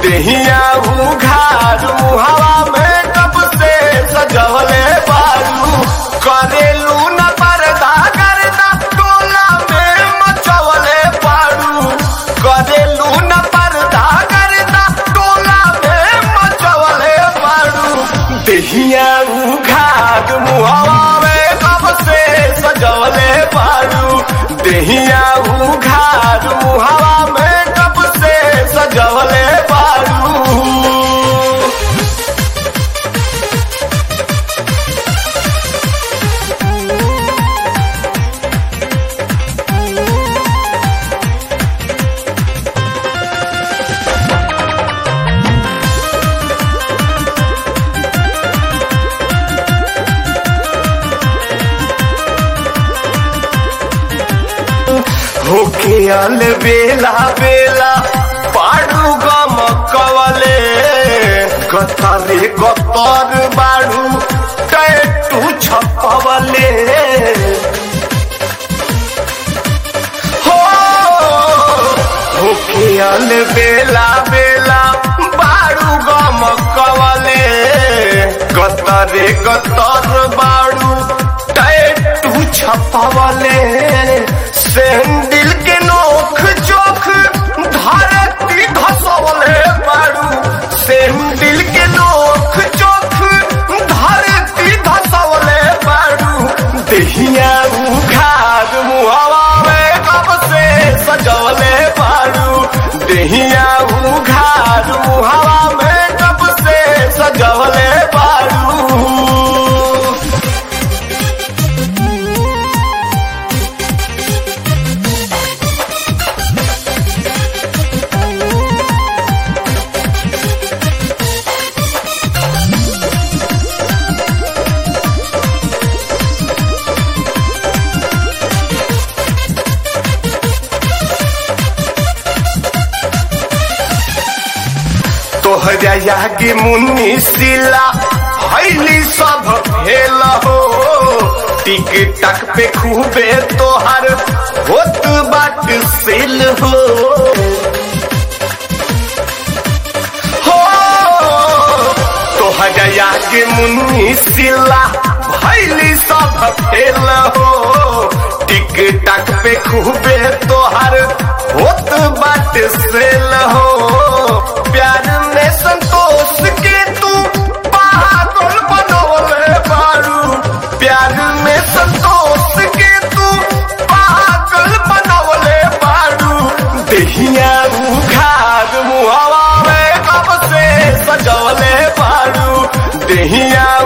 देहिया उघार मुहावा में कब से सजवले बारू करेलू न पर्दा करदा टोला में मचवले बारू करेलू न पर्दा करदा टोला में मचवले बारू देहिया उघार मुहावा में कब से सजवले बारू देहिया उघार मुहावा में कब से सजवले बारू होके अल बेला बेला पाडू गम कवले कतरे कतर बाडू टैटू छपवले हो होके अल बेला बेला बाडू गम कवले कतरे कतर बाडू टैटू छपवले सैंडल के नोख चोख धरती घसवले बारू सैंडल के नोख चोख धरती घसवले बारू देहिया उघार मुहवा में कब से सजवले बारू देहिया उघार मुहवा में कब से सजवले बारू तोहरा यागी मुन्नी सिला हईली सब भेल हो टिक टक पे खूबे तोहर होत बाट सिल हो हो तोहरा यागी मुन्नी सिला हईली सब भेल हो टिक टक पे खूबे तोहर होत बाट सिल हो प्यार में संतोष के तू पागल बनवले बारू प्यार में संतोष के तू पागल बनवले बारू देहिया उघार मुहवा में कब से सजवले बारू देहिया